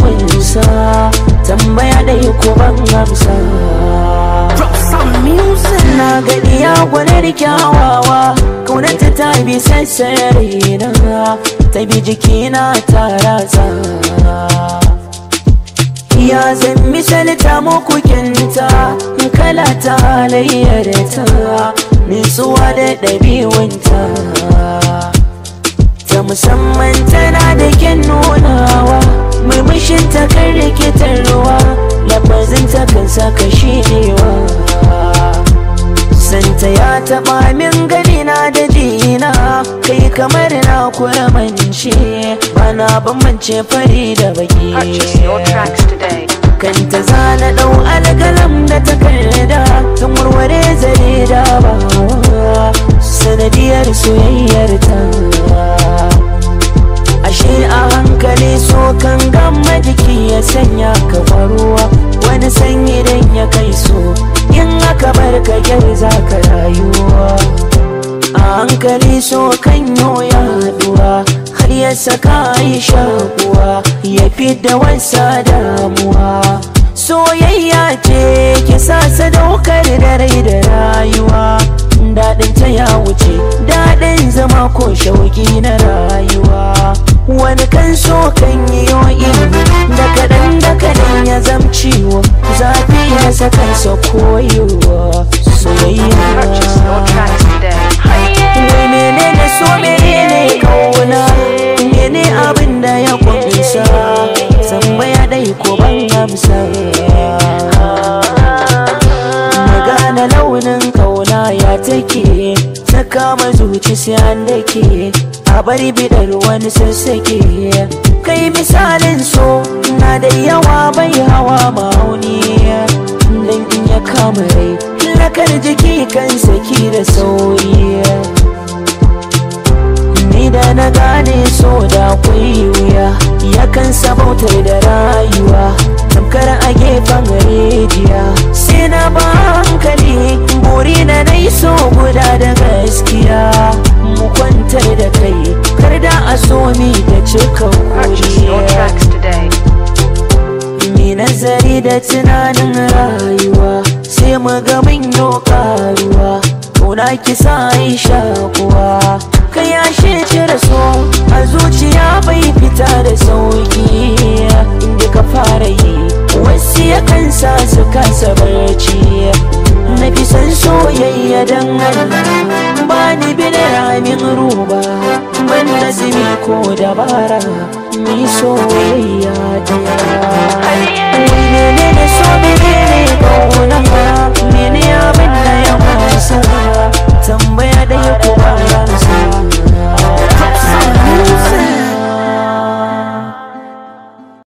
kunsa tambaya dai ko ban amsa na gani ya gwanar kyawawa kaunanta ta bi sassare na ta bi jikina ta ratsa ya zan misalta muku kinta kala ta halayyar ta nutsuwa da ɗabi'unta ta musamman tana da kyan nunawa murmushin ta kan rikitarwa lafazin ta kan saka shirewa santa ya taɓa min gani na da jina kai kamar na kuramance bana bambance fari da baki Purchase your tracks today. kanta zana ɗau algalam da takarda tun warware zare da bawa sanadiyar soyayyar ta ashe a hankali so kan gama jiki ya sanya ka faruwa wani sanyi idan ya kai so in aka bar ka gyar za ka rayuwa a hankali so kan ya haɗuwa har ya saka yi shakuwa ya fi da wasa damuwa soyayya ce ki sa sadaukar da rai da rayuwa daɗin ta ya wuce daɗin zama ko shauki na rayuwa wani kan so kan yi yoyi da kaɗan da kaɗan ya zamciwo zafi ya saka sa koyewa Purchase your soyayya tracks today. Wai menene so menene kauna Mene abin da ya kunsa Tambaya dai ko ban amsa Magana launin kauna ya take Ta kama zuci sai an dake A bari bidar wani sassake Kai misalin so na da yawa bai hawa ma'auni Dan in ya kama rai Lakar jiki kan saki da sauri Ni da na gane so da kwai wuya Yakan sabautar da rayuwa Tamkar a gefen rijiya Sai na ba hankali Buri na dai so guda da gaskiya Mu kwantar da kai Kar da a so mi da cika Purchase your kuriya tracks today. Mi nazari da tunanin rayuwa sai mu ga mun yi karuwa Kauna ki sa Aisha kuwa ka yashe cire so a zuciya bai fita da sauki inda ka fara yi wasu ya kansa su kasa barci na fi san soyayya dan Allah ba ni bi da ramin ruba ban nazimi ko dabara mi soyayya